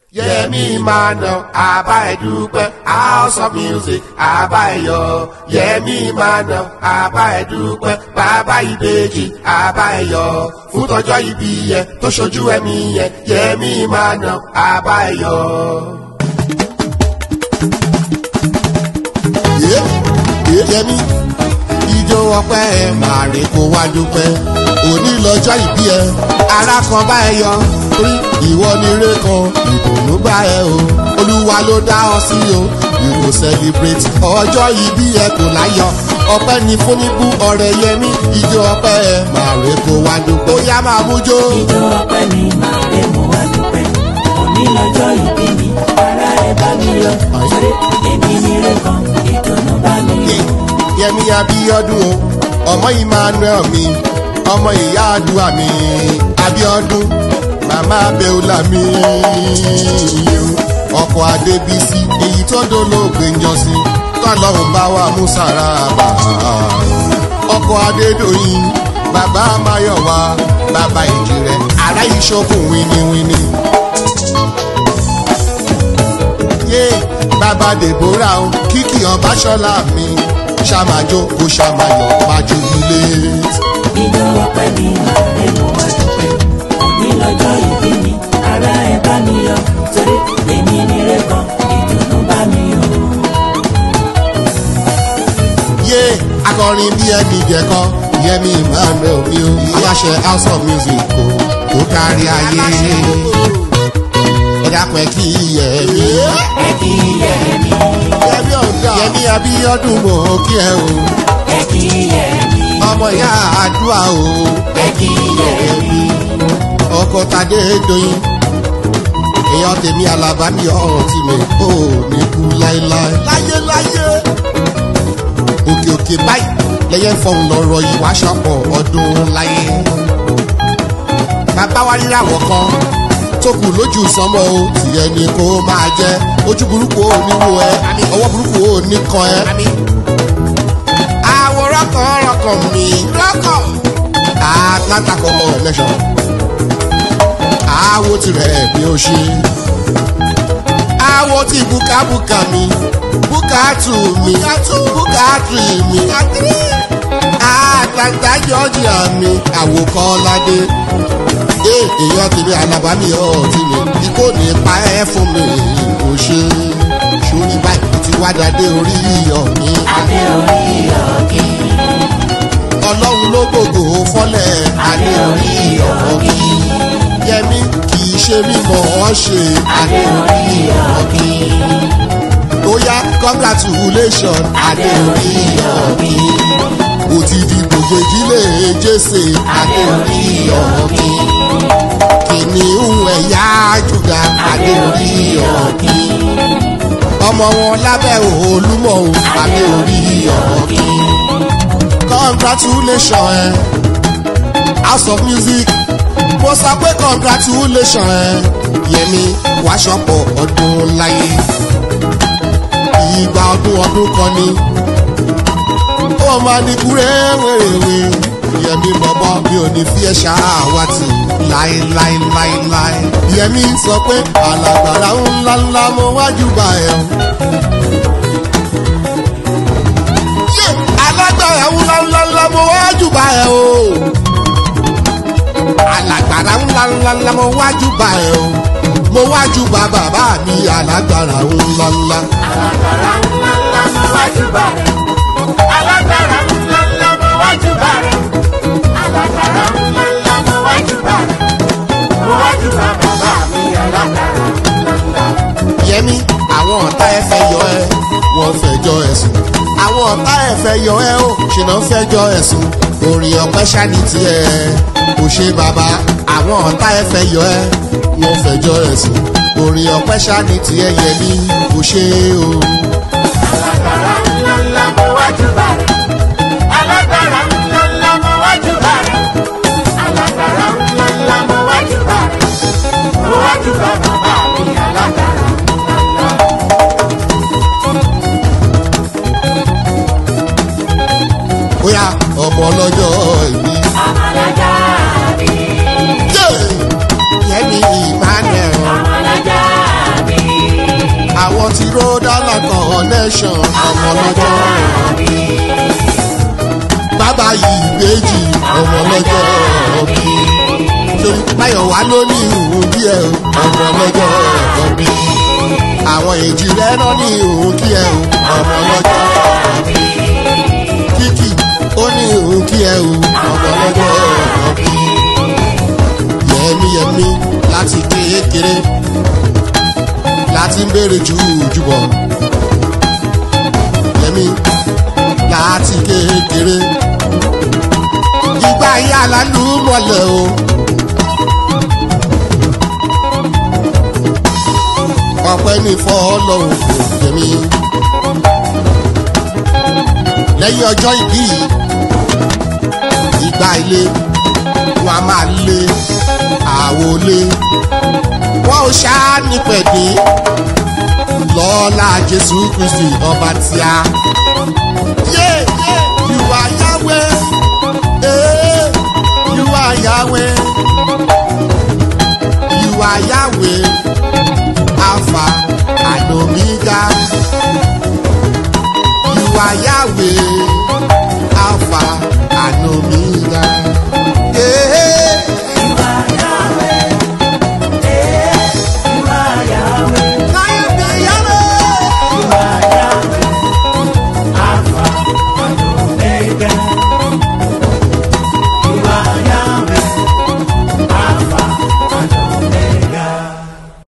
Yẹmi Emmanuel àbá ẹ̀ dúpẹ́ house of music àbá ẹ̀ yọ̀ Yẹmi Emmanuel àbá ẹ̀ dúpẹ́ bàbá ìbejì àbá ẹ̀ yọ̀ fún tọjọ́ ìbí yẹn tó ṣojú ẹ̀mí yẹn Yẹmi Emmanuel àbá ẹ̀ yọ̀. Yẹmi ijó ọpẹ́ ẹ máa rè kó wá dúpẹ́ òní lọ́jọ́ ìbí ẹ ara kan bá ẹ yọ torí ìwọ ni ire kan ìdùnnú bá ẹ o olúwa ló dá ọ sí o you go celebrate ọjọ́ ìbí ẹ kò láyọ̀ ọpẹ́ ni fúnibú ọ̀rẹ́ Yẹmi ijó ọpẹ́ ẹ máa rè kó wá dúpẹ́ ó yá máa mú jó. Ijó ọpẹ́ mi máa rè mú wá dúpẹ́. Òní lọ́jọ́ ìbí mi, ara ẹ bá mi yọ̀. Torí èmi ni ire kan, ìdùnnú bá mi yọ̀. Yẹmi Abíọ́dún o ọmọ Emmanuel mi ọmọ ìyá àdúrà mi Abíọ́dún màmá Bẹ́ọ́lá mi ọkọ Adébísí èyí tó dolóògbé ń jọ sí tọ́lọ́hún bá wà mú sára bá ọkọ Adédọ̀yìn bàbá Máyọ̀wá bàbá Ìjìrẹ́ ará ìṣokùn wíníwíní yé bàbá Deborah o kíkì Ọbáṣọlá mi ṣàmájó kó ṣàmáyọ̀ májú ilé. Ijó ọpẹ́ mi máa rè mú wá dúpẹ́. Òní lọ́jọ́ ìbí mi, ara ẹ bá mi yọ̀. Torí èmi ni ire kan, ìdùnnú bá mi yọ̀. yé akọrin bí ẹni jẹkọ Yẹmi Emmanuel mi o aláṣẹ house of music kò tó kárí ayé ẹ dákun ẹ kí Yẹmi. Ẹ kí Yẹmi, Yẹmi ọ̀gá Yẹmi Abíọ́dún mò ń kí ẹ o ẹ kí Yẹmi, ọmọ ìyá àdúrà o ẹ kí Yẹmi. ọkọ Tadé Doyin èèyàn tèmi alábàámi ọ̀hún tí mi ò ní kú láéláé. láyé láyé òkè òkè báyìí lẹ́yìn fọhùn lọ́rọ̀ yìí wá ṣọ̀pọ̀ ọdún láyé. bàbá wa ríra wọ̀ kan tó kù lójú sánmọ́ o tìyẹ ni kó máa jẹ́ ojú burúkú ò ní wo ẹ ọwọ́ burúkú ò ní kan ẹ. àwòrán kan rọkàn mi rọkàn Atlanta connection àwo tirẹ̀ ni ó ṣe àwo ti bukabuka mi bukatu mi bukatri mi Atlanta Georgia mi àwòkọ́ládé ee èèyàn tèmi alábàámi ọtí mi ikó ní pa ẹ́ fún mi kò ṣe sórí báyìí ti wá dáadé orí iyọ̀ mi Adé orí ọ̀kì, ọlọ́run ló gbogbo fọ́lẹ̀ adé orí ọ̀kì, Yẹmi kì í ṣe mímọ̀ ọ́ ṣe adé orí ọ̀kì, ó yá congratulation adé orí ọ̀kì, ó ti di gbogbo ìdílé jésè adé orí ọ̀kì, kìnìún ẹ̀yà júdà adé orí ọ̀kì, ọmọ wọn lábẹ́ olúmọ̀ o adé orí ọ̀kì, congratulation ẹ house of music mo sọ pé congratulation ẹ Yẹmi wàá ṣọ̀pọ̀ ọdún láyé ìgbà ọdún ọdún kan ni ó máa ní kúrẹ́ wèrèwé Yẹmi bọ̀bọ̀ mi ò ní fi ẹ́ ṣáàwátì láéláéláéláé Yẹmi sọ pé alàgbàrá ńlá ńlá mo wájú bá ẹ o. Yé, alágbára ńlá ńlá ńlá mo wájú bá ẹ o. alágbára ńlá ńlá ńlá mo wájú bá ẹ o. mo wájú bá bàbá mi alágbára ńlá ńlá. alágbára ńlá ńlá mo wájú bá rẹ̀. alágbára ńlá ńlá mo wájú bá rẹ̀. alágbára ńlá ńlá mo wájú bá rẹ̀. mo wájú bá bàbá mi alágbára ńlá ńlá. Yẹmi àwọn ọ̀tá ẹ fẹ́ yọ ẹ wọ́n fẹjọ́ ẹ̀sùn àwọn ọ̀tá ẹ fẹ́ yọ ẹ ó ṣìnà fẹjọ́ ẹ̀sùn orin ọpẹ́ ṣáni tiẹ̀ kò ṣe bàbá àwọn ọ̀tá ẹ fẹ́ yọ ẹ wọ́n fẹjọ́ ẹ̀sùn orin ọpẹ́ ṣáni tiẹ̀ Yẹmi kò ṣe o. alágbára ńlá ńlá mo wájú bá rẹ̀. alágbára ńlá ńlá mo wájú bá rẹ̀. alágbára ńlá ńlá mo wájú bá rẹ̀. mo wájú bá bàbá mi alágbára ńlá ńlá. bóyá ọmọ ọlọ́jọ́ ìbí. ọmọlájà mi. Yé! Yẹmi Emmanuel ọmọlájà àwọn ti rọ́dálà connection ọmọ lọ́jọ́ bàbá yìí méjì ọmọ lọ́jọ́ bí torí báyọ̀ wá ló ní ìhùn díẹ̀ o ọmọ lọ́jọ́ bí àwọn èjì rẹ̀ náà ní ìhùn díẹ̀ o ọmọ lọ́jọ́ bí kíkì ó ní ìhùn díẹ̀ o ọmọ lọ́jọ́ bí yẹmíyẹmí láti kékeré láti ń béèrè jù jùbọ̀ yẹmí láti kékeré ìgbà yà lálù mọ̀lẹ́ o. ọpẹ́ ní fọ́lọ́hún kò jẹ̀mí. lẹ́yìn ọjọ́ ìbí yìí ìgbà ilé wọn a máa lé àwo lé wọn ò ṣáá nípẹ̀dé lọ́la jésù kristi ọba tíá. yé ìwà yáwé ee ìwà yáwé ìwà yáwé alpha and omega ìwà yáwé.